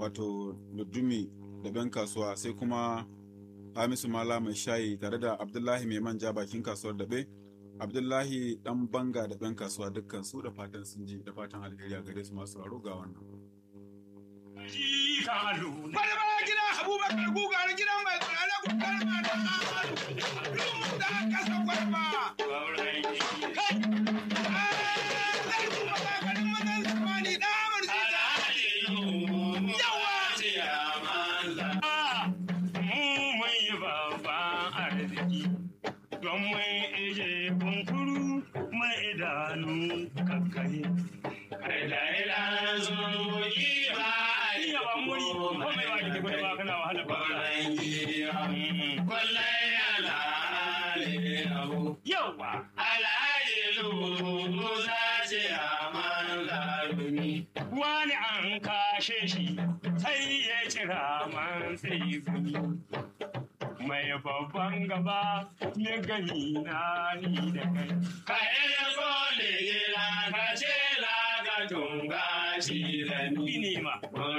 wato Ludumi da Ben kasuwa sai kuma Hamisu Mala mai shayi tare da Abdullahi mai manja bakin kasuwar daɓe. Abdullahi dan banga da Ben kasuwa dukkan su da fatan sun ji da fatan alheri a gare su masu sauraro ga wannan. Bada bada gidan Abubakar gugar gidan mai tsirare gugar ma da Lumun da kasa gwarba. Kai! Zai kuma kakarin mazan zamani da amurci da yawa. mun yi babban arziki don mun ije kunkuru mai idanu kakkai. Iya ba muri ko mai ba ki gudu ba kana wahala ba. Yawa. Wani an kashe shi sai ya cira man sai gumi. Mai babban gaba ya gani na ni da kai. Ka ce la ka tunga shi da ni. Ni ma.